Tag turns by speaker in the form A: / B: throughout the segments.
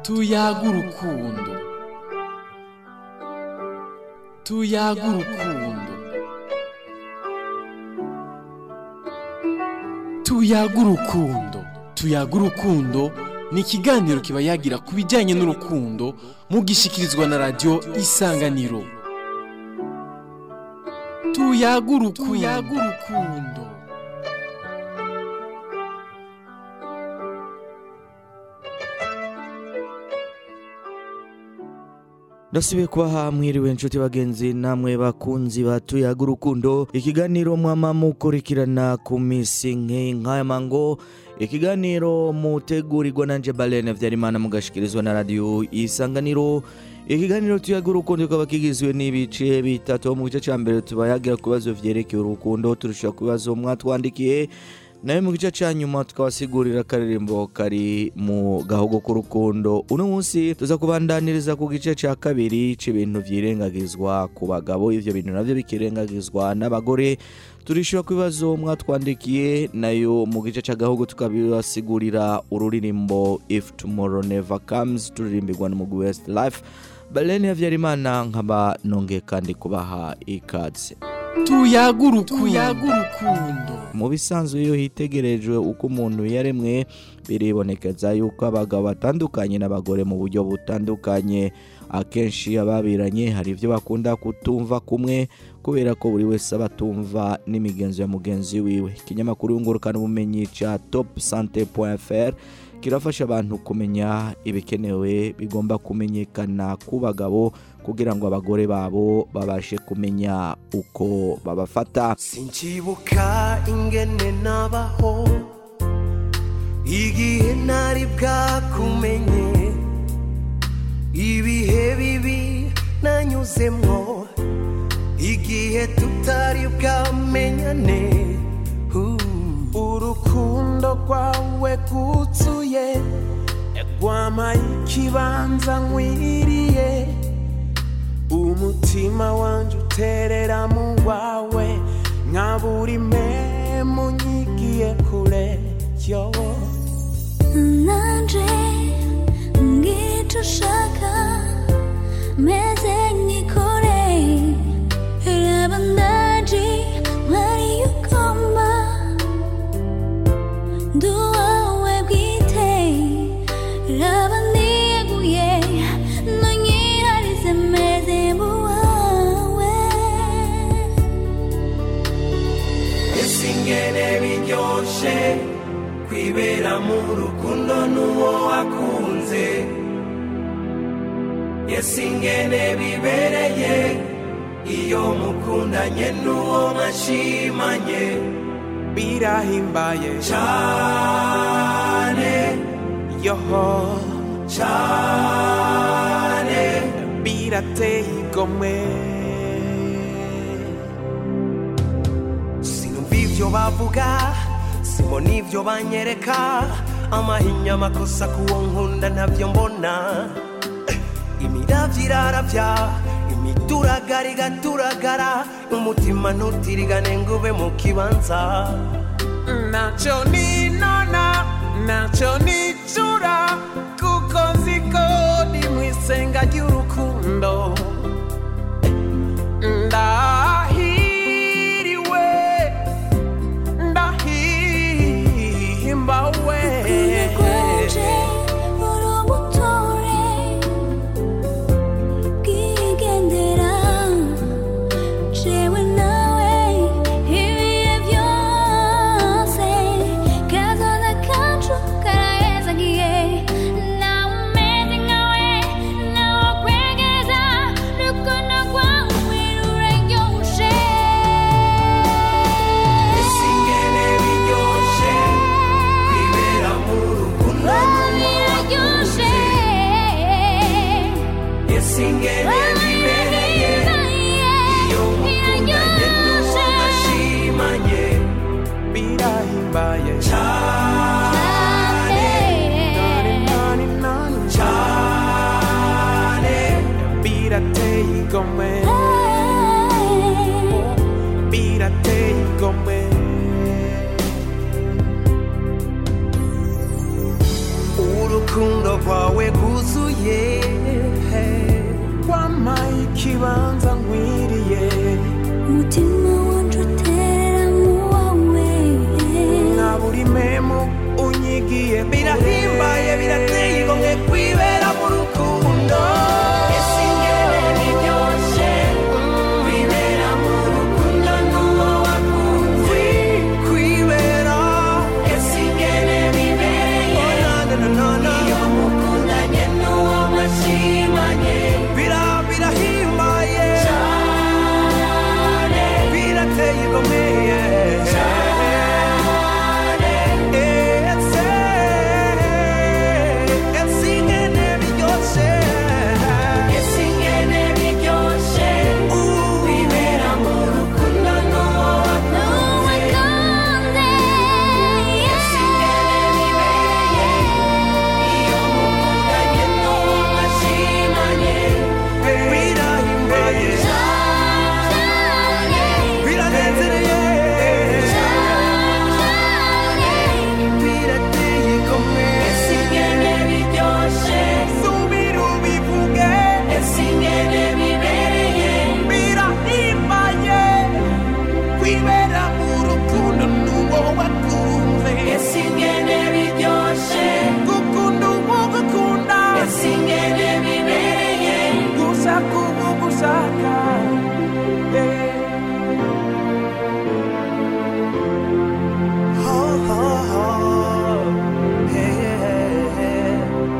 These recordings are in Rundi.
A: tuyaga urukundo tuyaga urukundo tuyaga urukundo tuyaga urukundo ni ikiganiro kiba yagira ku bijyanye n'urukundo mugishyikirizwa na radiyo isanganiro tuyaga urukundo
B: ndasubiye kubaha mwiriwe inshuti bagenzi namwe bakunzi batuyaga urukundo ikiganiro mwama mukurikirana ku minsi nk'aya mango ikiganiro mutegurirwa na balene vyarimana mugashikirizwa na radiyo isanganiro ikiganiro tuyaga urukundo kikaba kigizwe n'ibice bitatu mu gice cya mbere tubayagira ku bibazo vyerekeye urukundo turusha ku bibazo mwatwandikiye nawe mu gice cya nyuma tukabasigurira akaririmbo kari mu gahogo k'urukundo uno munsi tuza kubandaniriza ku gice cya kabiri c'ibintu vyirengagizwa ku bagabo ivyo bintu navyo bikirengagizwa n'abagore turishyura ku bibazo mwatwandikiye nayo mu gice cy'agahugu tukabibasigurira ururirimbo if tomorrow never comes turirimbirwa n'umugwi west life balene havyarimana nkaba nongeye kandi kubaha ikaze
A: tuyaga urukundo
B: mu bisanzwe iyo hitegerejwe uko umuntu yaremwe biribonekeza yuko abagabo batandukanye n'abagore mu buryo butandukanye akenshi ababiranye hari ibyo bakunda kutumva kumwe kubera ko buri wese aba atumva n'imigenzo ya mugenzi wiwe ikinyamakuru yungurukana ubumenyi cya top sante fr kirafasha abantu kumenya ibikenewe bigomba kumenyekana ku bagabo kugira ngo abagore babo babashe kumenya uko babafata
C: sinkibuka ingene nabaho igihe ntari bwakumenye ibihe bibi nanyuzemwo igihe tutari bwamenyane Uh, urukundo rwawe rwuzuye rwampaye ikibanza nkwiriye umutima wanjye uterera mu wawe nka buri memu nyigiye kure yo
D: nanje ngico ushaka meze nkikore raba ndaje mpari ugomba ndi uwawe bwite raba niyeguye nonyiharize meze mu wawe
C: ese ingene biryoshe kwibera mu rukundo n'uwo wakunze ese ingene bibereye iyo mukundanye n'uwo mwashimanye birahimbaye cyane yoho cyane birateye igomwe sinumva ibyo bavuga simbona ibyo banyereka amahinya amakosa kuwo nkunda ntabyo mbona imiravyo iraravya imituragara igaturagara umutima ntutirigane ngo ube mu kibanza ntacyo ninona ntacyo nicura kuko nzi ko ni mu isenga ry'urukundo ndahiriwe ndahimbawe
D: rwanje urubutore bwigendera jewe nawe ibihe byose kazoza kacu karahezagiye nawe umeze nkawe nawe kwegeza rukundo rwawe ruraryoshe
C: ese ingene biryoshe kwibera mu rukundo
D: biraryoshe
C: ese ingene bibereye iyo mukundanye n'uwo mwashimanye birahimbaye cyane cyane birateye igomwe birateye igomwe urukundo rwawe rwuzuye wampaye ikibanza nkwiriye
D: umutima wanje utera mu wawe
C: nka buri memu unyigiye birahimbaye birateye igomwe kwibera mu rukundo ese ingene biryoshe kwibera mu rukundo n'uwo wakunze kwibera ese ingene bibereye iyo mukundanye n'uwo mwashimanye Bira- birahimbaye cyane birateye igomwe Ese, ese ingene biryoshe ese ingene biryoshe wibera mu rukundo n'uwo wakunze ese ingene bibereye iyo mukundanye n'uwo mwashimanye birahimbaye biranezereye birateye igomwe ese ingene biryoshe subira ubivuge ese ingene bibereye birahimbaye kwibera mu rukundo n'uwo wakunze ese ingene biryoshe gukunda uwo gukunda ese ingene bibereye gushaka uwo gushaka yeah. Ho, ho, ho. Hey, hey, hey.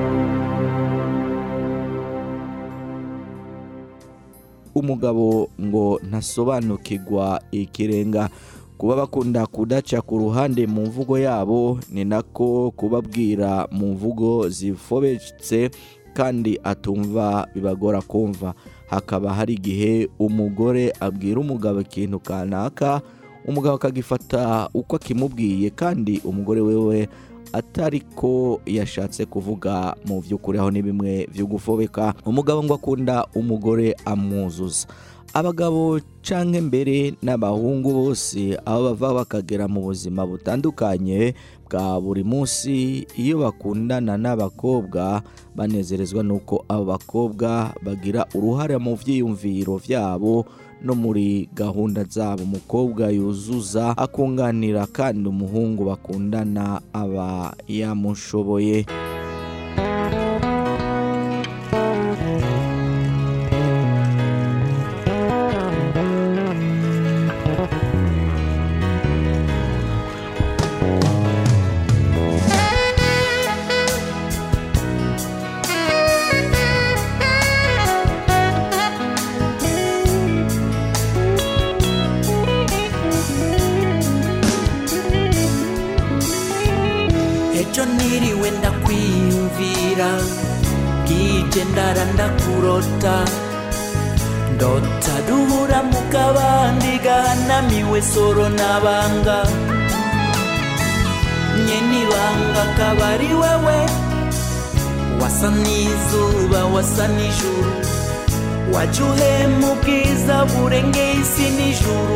B: umugabo ngo ntasobanukirwa ikirenga kuba bakunda kudaca ku ruhande mu mvugo yabo ni nako kubabwira mu mvugo zifobetse kandi atumva bibagora kumva hakaba hari igihe umugore abwira umugabo ikintu kanaka umugabo akagifata uko akimubwiye kandi umugore wewe atari ko yashatse kuvuga mu by'ukuri aho ni bimwe byo gufobeka umugabo ngo akunda umugore amwuzuza abagabo canke mbere n'abahungu bose aho bava bakagera mu buzima butandukanye bwa buri munsi iyo bakundana n'abakobwa banezerezwa n'uko abo bakobwa bagira uruhare mu vyiyumviro vyabo no muri gahunda zabo umukobwa yuzuza akunganira kandi umuhungu bakundana aba yamushoboye
C: ejo niriwe ndakwiyumvira bwije ndara ndakurota ndota duhura mu kabandi gahanamiwe soro n'abanga nyene ibanga akaba ari wewe wasa n'izuba wasa n'ijuru waje uhema ubwiza burengeye isi n'ijuru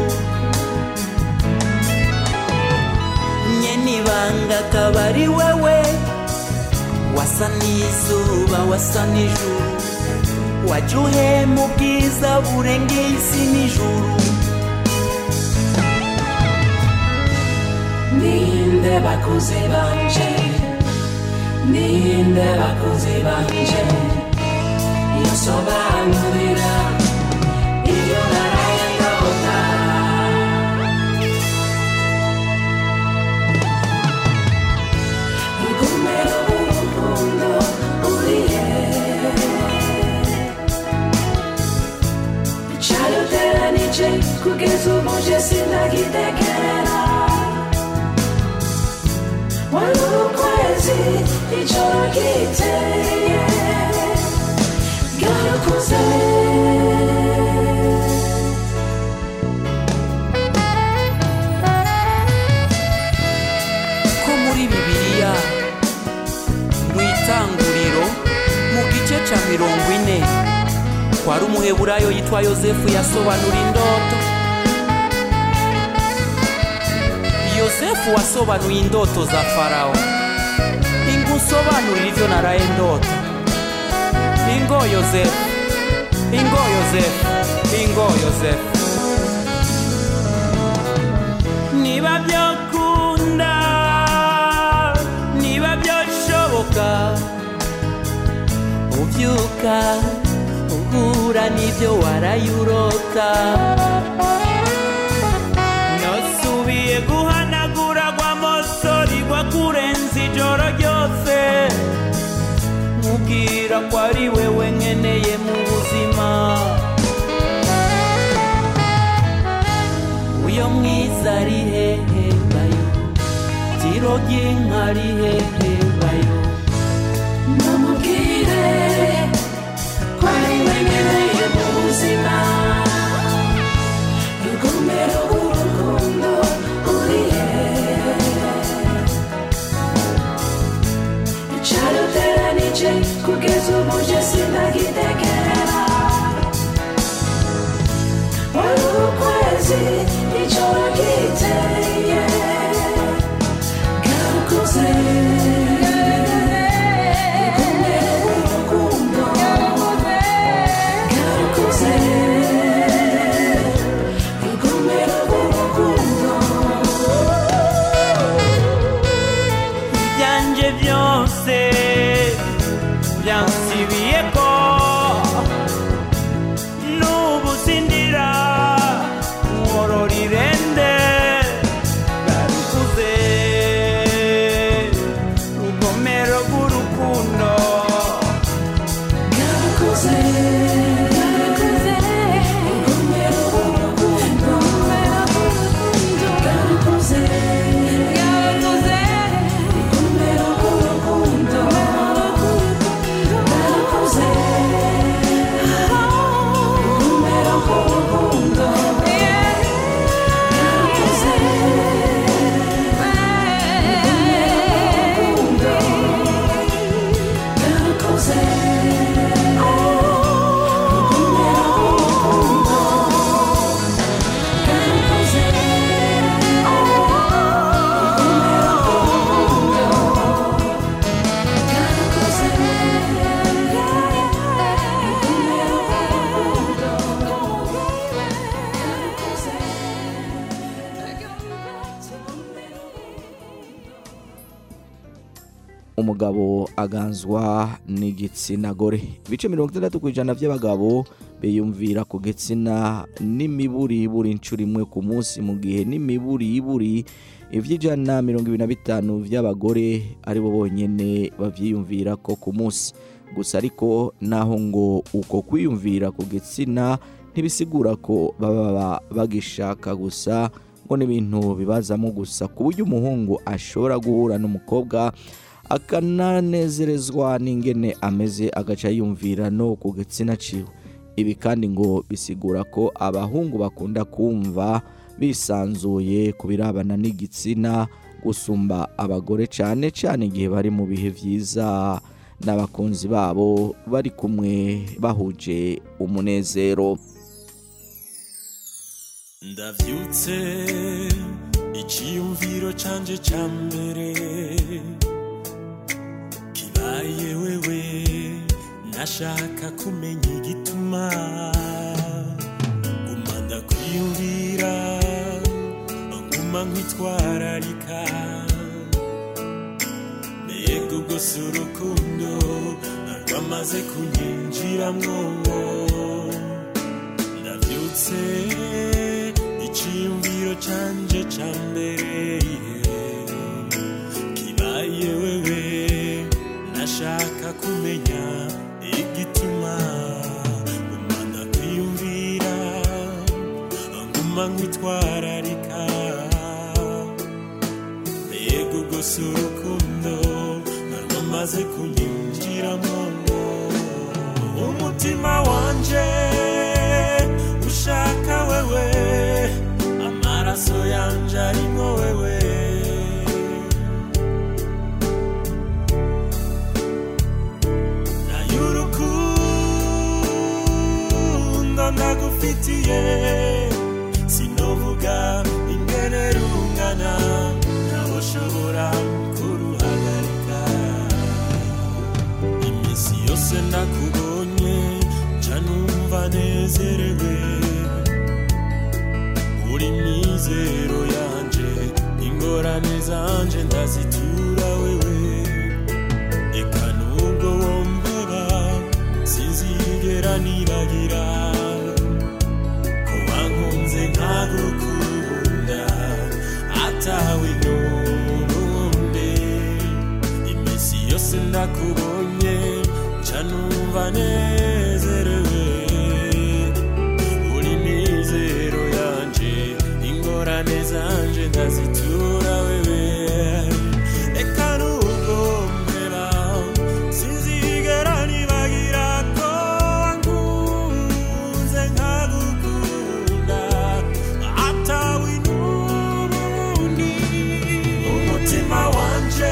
C: nyene ibanga akaba ari wewe wasa n'izuba wasa n'ijuru waje uhema ubwiza burengeye isi n'ijuru ninde bakuze banje ninde bakuze banje yosobanurira iyo naraye ndota rugumero urukundo urihe cyaruteranije kugeza ubu je sindagitekerera wari ukwezi ijoro ryiteye bwarakuze ko muri bibiliya mu itanguriro mu gice cya mirongo ine kwari umuheburayo yitwa yosefu yasobanura indoto yosefu wasobanuye indoto za farawo inkuru musobanurire ibyo naraye ndota ingo yosefu ingo yosefu ingo yosefu niba byakunda niba byashoboka ubyuka uhura n'ibyo warayurota nasubiye guhanagura gwa mosori gwa kurenza ijoro ryose mubwira ko ari wewe nkeneye mu buzima uyo mwiza ari hehe bayo tiro ry'inka ari hehe bayo
E: namubwire ko ari we nkeneye mu buzima rugomero rw'urukundo uri he icaruteranije kugeza ubu je sinagitegera wari ukwezi icyo wagiteye garukuze rugomero rw'urukundo garukuze rugomero rw'urukundo
C: ibyanjye byose byansibiye ko n'ubu sindira nkorora irende barikuze rugomero rw'urukundo
E: garukuze garukuze rugomero rw'urukundo garukuze garukuze rugomero rw'urukundo garukuze rugomero rw'urukundo garukuze garukuze
B: umugabo aganzwa n'igitsina gore ibice mirongo itandatu ku ijana by'abagabo biyumvira ku gitsina n'imiburiburi inshuro imwe ku munsi mu gihe n'imiburiburi iby'ijana mirongo ibiri na bitanu by'abagore ari bo bonyine babyiyumvira ko ku munsi gusa ariko naho ngo uko kwiyumvira ku gitsina ntibisigura ko baba bagishaka gusa ngo n'ibintu bibazamo gusa ku buryo umuhungu ashobora guhura n'umukobwa akananezerezwa n'ingene ameze agaca yumvira no ku gitsina ciwe ibi kandi ngo bisigura ko abahungu bakunda kumva bisanzuye ku birabana n'igitsina gusumba abagore cyane cyane igihe bari mu bihe byiza n'abakunzi babo bari kumwe bahuje umunezero
F: ndavyutse icyiyumviro canje ca mbere kibaye wewe nashaka kumenya igituma guma ndakwiyumvira nguma nkwitwararika mbega ubwo si urukundo rwamaze kunyinjiramwo ndavyutse icyiyumviro canje ca mbere kibaye wewe nashaka kumenya igituma nguma ndakwiyumvira nguma nkwitwararika mbega ubwo si urukundo rwamaze kunyinjiramo umutima wanje ushaka wewe amaraso yanje arimo wewe nayurukundo ndagufitiye sinovuga ingene rungana ntaboshobora kuruhagarika iminsi yose ndakubonye nca numva nezerewe uri mizero yanje ingorane zanje ndazitura wewe eka nubwo wombeba sinzigera nibagira ko wankunze nkagukunda atawe n'ubundi iminsi yose ndakubonye nca numva nezerewe uri mizero yanje ingorane zanje ndazitura wewe eka nubwo mpera sinzigera nibagira ko wankunze nkagukunda atawe n'ubundi umutima wanje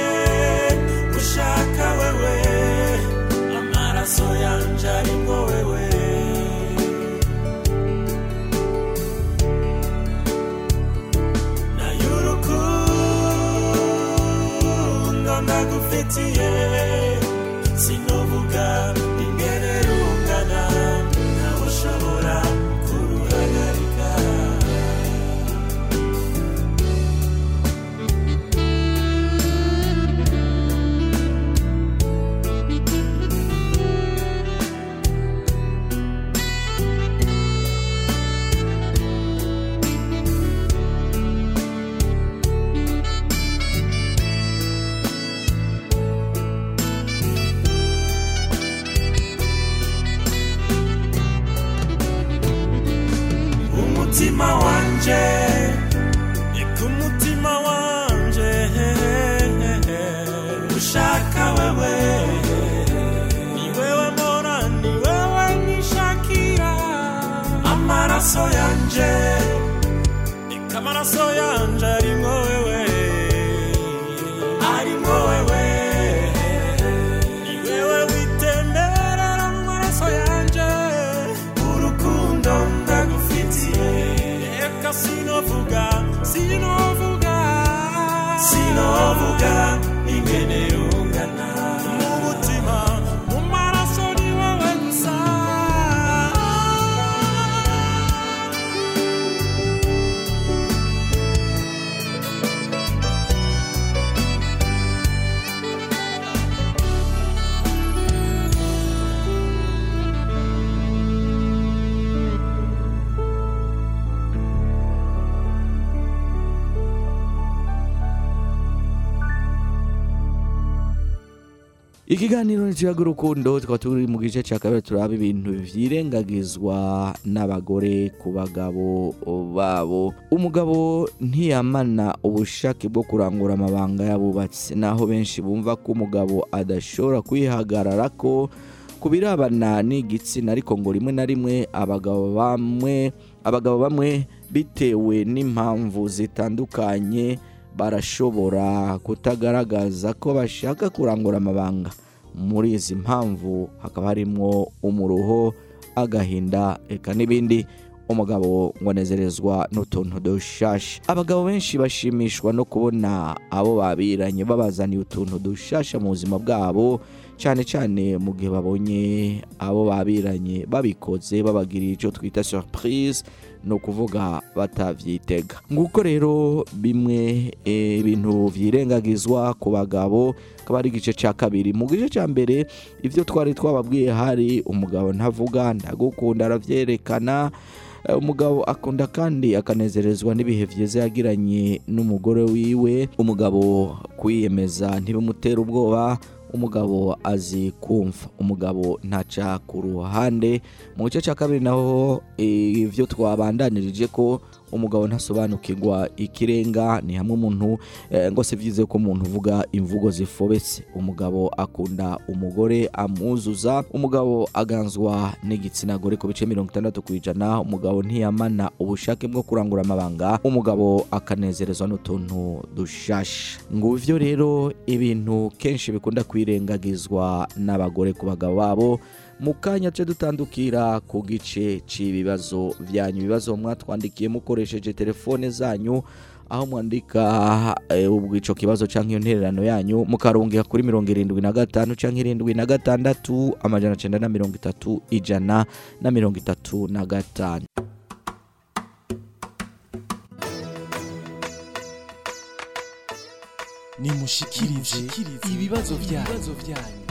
F: ushaka wewe amaraso yanje arimo wewe nayurukundo ndagufitiye sinovuga ingene rungana ntawe ushobora kuruhagarika umutima wanje eka umutima wanje ushaka wewe ni wewe mbona ni wewe nishakira amaraso yanje eka amaraso yanje arimwo wewe arimwo wewe ni wewe witemberera mu maraso yanje urukundo ndagufitiye reka sinovuga sinovuga sinovuga ingene rungana mu mutima mu maraso ni wowe gusa
B: ikiganiro n'ikiyaga urukundo tukaba turi mu gice cya kabiri turaba ibintu vyirengagizwa n'abagore ku bagabo babo umugabo ntiyamana ubushake bwo kurangura amabanga y'abubatsi naho benshi bumva ko umugabo adashobora kwihagarara ko ku birabana n'igitsina ariko ngo rimwe na rimwe abagabo bamwe abagabo bamwe bitewe n'impamvu zitandukanye barashobora kutagaragaza ko bashaka kurangura amabanga muri izi mpamvu hakaba harimo umuruho agahinda eka n'ibindi umugabo ngo anezerezwa n'utuntu dushasha abagabo benshi bashimishwa no kubona abo babiranye babazaniye utuntu dushasha mu buzima bwabo cyane cyane mu gihe babonye abo babiranye babikoze babagiriye icyo twita surprise ni ukuvuga batabyitega nguko rero bimwe eh, ibintu vyirengagizwa ku bagabo akaba ari igice cya kabiri mu gice cya mbere ibyo twari twababwiye hari umugabo ntavuga ndagukunda aravyerekana Eh, umugabo akunda kandi akanezerezwa n'ibihe byiza yagiranye n'umugore wiwe umugabo kwiyemeza ntibimutera ubwoba umugabo azi kumva umugabo ntaca ku ruhande mu gice cya kabiri naho eh, ivyo twabandanirije ko umugabo ntasobanukirwa ikirenga ni hamwe umuntu eh, ngo si byiza ko umuntu uvuga imvugo zifobetse umugabo akunda umugore amwuzuza umugabo aganzwa n'igitsina gore ku bice mirongo itandatu ku ijana umugabo ntiyamana ubushake bwo kurangura amabanga umugabo akanezerezwa n'utuntu dushasha nguvyo rero ibintu kenshi bikunda kwirengagizwa n'abagore ku bagabo babo mu kanya ce dutandukira ku gice cy'ibibazo byanyu ibibazo mwatwandikiye mukoresheje telefone zanyu aho mwandika eh, ubwo ico kibazo canke iyo ntererano yanyu mukarungika kuri mirongo irindwi na gatanu canke irindwi na gatandatu amajana cenda na mirongo itatu ijana na mirongo itatu na gatanu
A: nimushikirize ibibazo byanyu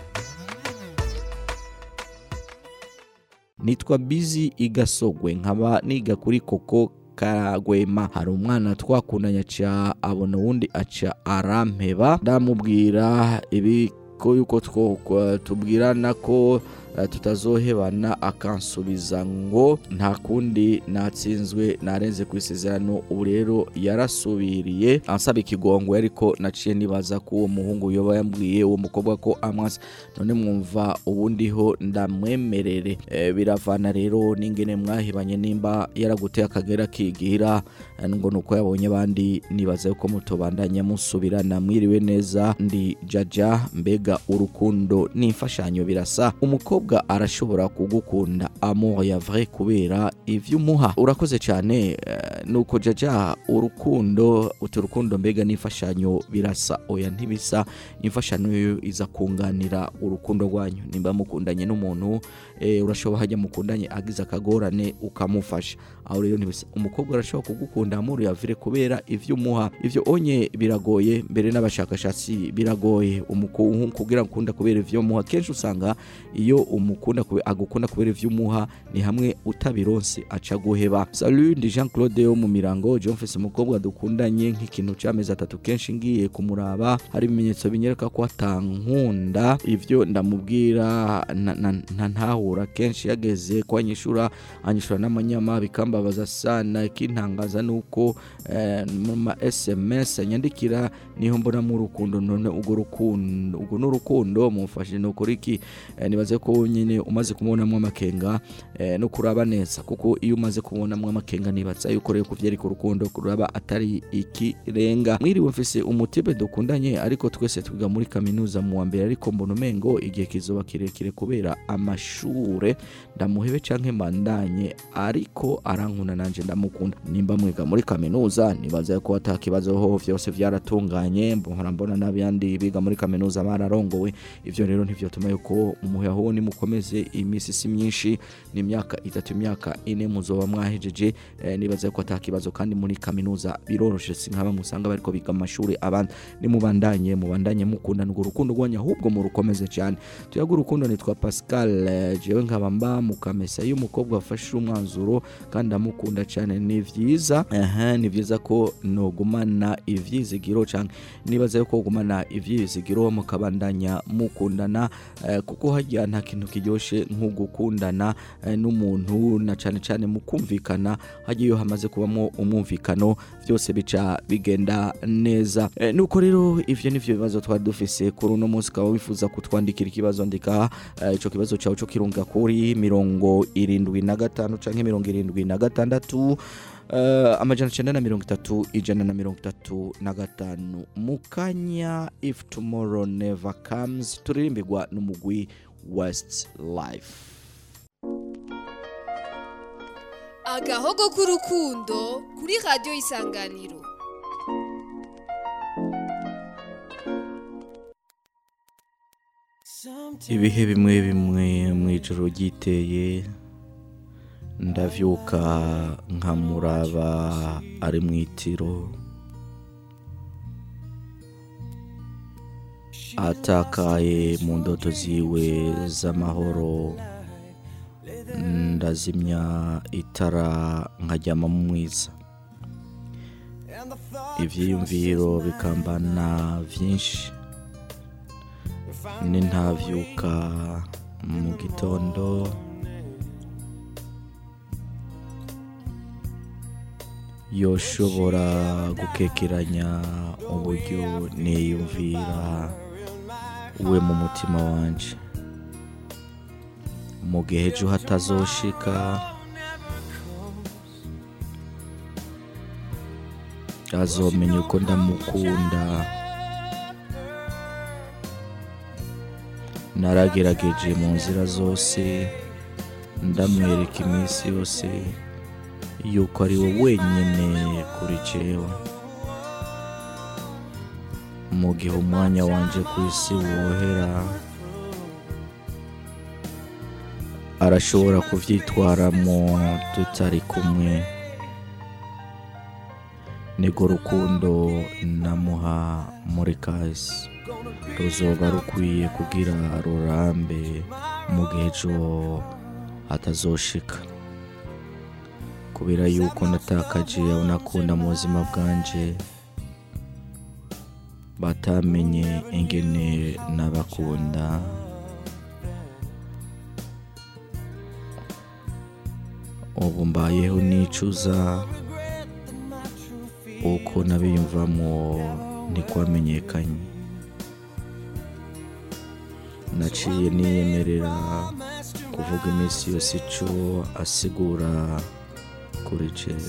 B: nitwa bizi igasogwe nkaba niga kuri koko karagwema hari umwana twakundanye aca abona uwundi aca arampeba ndamubwira ibi ko yuko two tubwirana ko eh, tutazohebana akansubiza ngo nta kundi natsinzwe narenze ku isezerano ubu rero yarasubiriye ansaba ikigongwe ariko naciye nibaza ko uwo muhungu yoba yambwiye uwo mukobwa ko amwasa none mwumva ubundiho ndamwemerere Eh, biravana rero n'ingene mwahibanye nimba yaraguteye akagera kigira eh, ngo nuko yabonye abandi nibaza yuko mutobandanya musubirana mwiriwe neza ndi jaja mbega urukundo n'imfashanyo birasa umukobwa arashobora kugukunda amour ya vrai kubera ivyo umuha urakoze cyane eh, nuko jaja urukundo uti urukundo mbega n'imfashanyo birasa oya ntibisa imfashanyo yo iza kunganira urukundo rwanyu nimba mukundanye n'umuntu eh, urashobora hajya mukundanye agize akagorane ukamufasha aho rero ntibisa umukobwa arashobora kugukunda amour ya vrai kubera ivyo umuha ivyo onye biragoye mbere n'abashakashatsi biragoye umuku- kugira ngo ukunda kubera ivyo umuha kenshi usanga iyo umukunda kube- agukunda kubera ivyo umuha ni hamwe utabironse aca guheba salut ndi Jean Claude wo mu mirango John Fese umukobwa dukundanye nk'ikintu c'amezi atatu kenshi ngiye kumuraba hari ibimenyetso binyereka ko atankunda ivyo ndamubwira na- na- nta ntahura kenshi yageze ko anyishura anyishura n'amanyama bikambabaza sana ikintangaza nuko eh, mu ma SMS anyandikira niho mbona mu rukundo none urwo rukundo urwo n'urukundo mufashe ni ukuri iki Eh, nibaze ko nyine umaze kumubonamo amakenga eh, no kuraba neza kuko iyo umaze kubonamo amakenga nibaza yuko rero kuvyereka urukundo kuraba atari ikirenga mwiriwe mfise umutibe dukundanye ariko twese twiga muri kaminuza mu wa mbere ariko mbona umengo igihe kizoba kirekire kubera amashure ndamuhebe canke mandanye ariko arankunda nanje ndamukunda nimba mwiga muri kaminuza nibaza ko ata kibazo ho vyose vyaratunganye mbona mbona n'abandi biga muri kaminuza bararongowe ivyo rero ntivyotuma yuko umuyaho nimukomeze iminsi si myinshi ni imyaka itatu imyaka ine muzoba mwahejeje eh, nibaza ko ata kibazo kandi muri kaminuza biroroshe si nk'aba musanga bariko biga mu mashuri abandi nimubandanye mubandanye mukundana urwo rukundo rwanyu ahubwo murukomeze cyane tuyaga urukundo nitwa Pascal eh, jewe nkaba mba mu kamesa iyo umukobwa afashe umwanzuro kandi amukunda cyane ni vyiza aha ni vyiza ko nogumana ivyizigiro canke nibaza yuko gumana ivyizigiro mukabandanya mukundana eh, kuko harya nta kintu kiryoshe nko gukundana eh, n'umuntu na cane cane mukumvikana harya iyo hamaze kubamo umwumvikano byose bica bigenda neza eh, nuko rero ivyo nivyo bibazo twari dufise kuri uno munsi ukaba wifuza kutwandikira ikibazo ndika eh, ico kibazo cawe co kirunga kuri mirongo irindwi na gatanu canke mirongo irindwi na gatandatu Uh, amajana cenda na mirongo itatu ijana na mirongo itatu na gatanu mukanya if tomorrow never comes turirimbirwa n'umugwi west life
G: agahogo k'urukundo kuri radiyo isanganiro
B: ibihe bimwe bimwe mu ijoro ryiteye ndavyuka nkamuraba ari mu itiro atakaye mu ndoto ziwe z'amahoro ndazimya itara nkaryama mu mwiza ivyiyumviro bikambana vyinshi nintavyuka mu gitondo yoshobora gukekeranya uburyo niyumvira we mu mutima wanje mu gihe ejo hatazoshika azomenya uko ndamukunda naragerageje mu nzira zose ndamwereka iminsi yose yuko ari we wenyine kuri jewe mu gihe umwanya wanje ku isi wohera arashobora kuvyitwaramo tutari kumwe nirwo rukundo namuha muri kahise ruzoba rukwiye kugira rurambe mu gihe ejo atazoshika kubera yuko natakaje abo nakunda mu buzima bwanje batamenye ingene nabakunda ubu mbayeho nicuza uko nabiyumvamo ntikwamenyekanye naciye niyemerera kuvuga iminsi yose ico asigura kuri jewe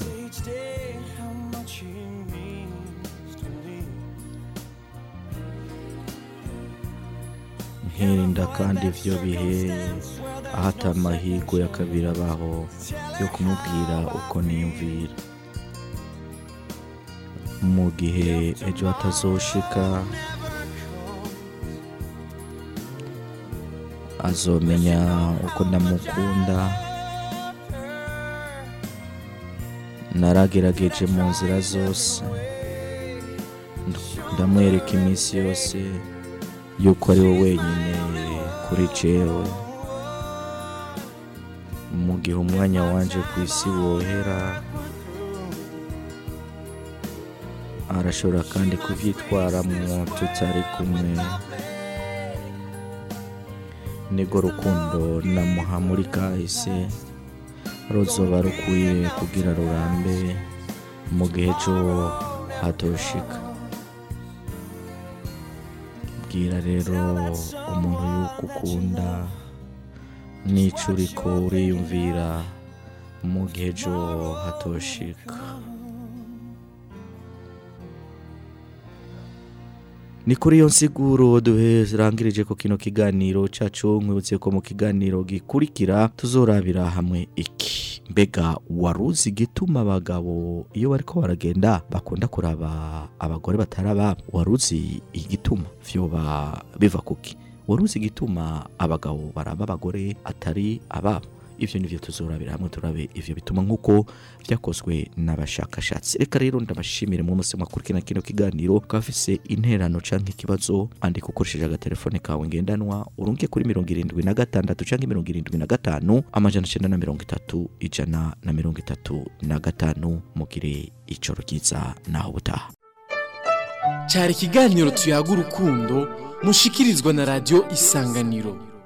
B: nkirinda kandi ivyo bihe aho ata amahirwe ya kabiri abaho yo kumubwira uko niyumvira mu gihe ejo hatazoshika azomenya uko ndamukunda naragerageje mu nzira zose ndamwereka iminsi yose yuko ari we wenyine kuri jewe mu gihe umwanya wanje ku isi wohera arashobora kandi kuvyitwaramwo tutari kumwe nirwo rukundo namuha muri kahise ruzoba rukwiye kugira rurambe mu gihe cyo hatoshika bwira rero umuntu yuko ukunda n'ico uriko uriyumvira mu gihe cyo hatoshika ni kuri iyo nsiguro duherangirije ko kino kiganiro cacu nkwibutse ko mu kiganiro gikurikira tuzorabira hamwe iki mbega waruzi igituma abagabo iyo bariko baragenda bakunda kuraba abagore batari ababo waruzi igituma vyoba biva kuki waruzi igituma abagabo baraba abagore atari ababo ivyo nivyo tuzorabira hamwe turabe ivyo bituma nk'uko vyakozwe n'abashakashatsi reka rero ndabashimire mu musi mwakurikirana kino kiganiro ukaba ufise interano canke ikibazo andika ukoresheje agatelefone kawe ngendanwa urungiye kuri mirongo irindwi na gatandatu canke mirongo irindwi na gatanu amajana icenda na mirongo itatu ijana na mirongo itatu na gatanu mugire icoro ryiza naho butaha
A: cyari ikiganiro tuyaga urukundo mushikirizwa na radiyo isanganiro